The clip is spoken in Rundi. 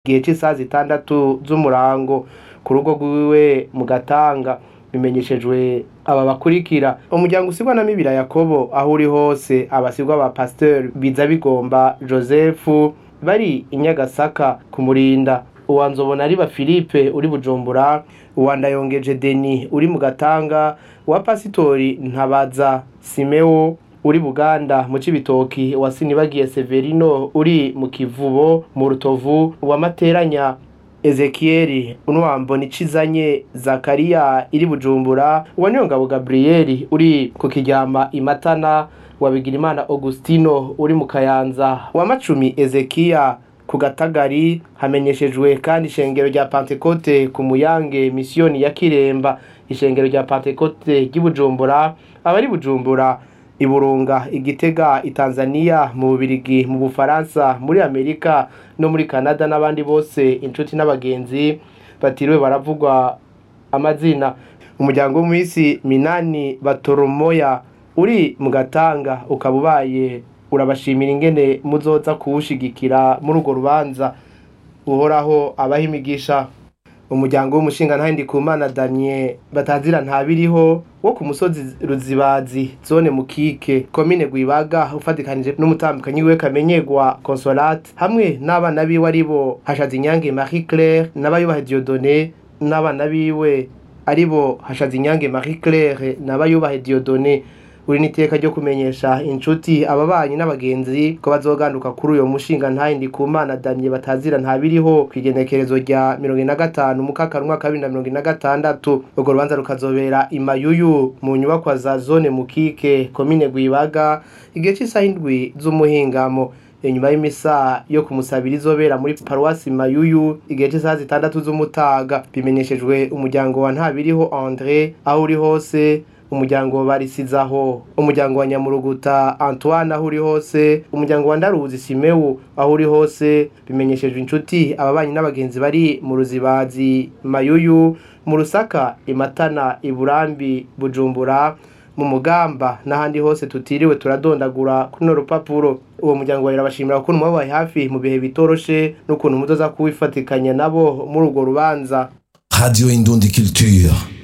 igihe c'isaha zitandatu z'umurango ku rugo rwiwe mu gatanga bimenyeshejwe aba bakurikira umuryango usigwa na mibira yakobo aho uri hose abasigwa ba pasteur biza bigomba joseph bari i nyagasaka kumurinda uwa nzobona ari ba philippe uri bujumbura uwa ndayongeje deni uri mu gatanga uwa pasitori ntabaza simeo uri buganda mu cibitoki uwa sinibagiye severino uri mu kivubo mu rutovu uwa materanya ezekieli unwambo nicizanye zakariya iri bujumbura uwa niyongabo gabriyeli uri ku kiryama imatana wa bigirimana augustino uri mu kayanza wa macumi ezekiya ku gatagari hamenyeshejwe kandi ishengero rya pantekote ku muyange misiyoni ya kiremba ishengero rya pantekote ry'ibujumbura abari bujumbura iburunga igitega itanzania mu bubirigi mu bufaransa muri amerika no muri canada n'abandi bose inshuti n'abagenzi batiriwe baravugwa amazina umuryango w'umwisi minani batoromoya uri mu gatanga ukaba ubaye urabashimira ingene muzoza kuwushigikira muri urwo rubanza uhoraho abaha imigisha umuryango w'umushinga ntahindi ku mana daniel batazira ntabiriho wo ku musozi ruzibazi zone mukike komine gwibaga ufatikanije n'umutambukanyi we kamenyegwa consolate hamwe n'abana biwe aribo hashaza inyange marie claire n'abayubaha diodone n'abana biwe aribo hashaza inyange marie claire n'abayubaha diodone uri n'iteka ryo kumenyesha inshuti ababanyi n'abagenzi ko bazoganduka kuri uyo mushinga ntayindi ku mana damye batazira ntabiriho ku igenekerezo rya mirongo ine na gatanu mukakara umwaka wa bibiri na mirongo ine na gatandatu urwo rubanza rukazobera imayuyu mu nyubakwa za zone mukike komine gwibaga igihe cy'isaha indwi z'umuhingamo inyuma y'imisa yo kumusabira izobera muri paruwasi mayuyu igihe cy'isaha zitandatu z'umutaga bimenyeshejwe umuryango wa ntabiriho andre aho uri hose umuryango barisizaho umuryango wa nyamuruguta antoine aho uri hose umuryango wa ndaruzi simewu aho uri hose bimenyeshejwe inshuti ababanyi n'abagenzi bari mu ruzibazi mayuyu mu rusaka imatana iburambi bujumbura mu mugamba n'ahandi hose tutiriwe turadondagura kuri no rupapuro uwo muryango wawe urabashimira ukuntu mwabaye hafi mu bihe bitoroshe n'ukuntu muzoza kuwifatikanya nabo muri urwo rubanza Radio Indundi Culture.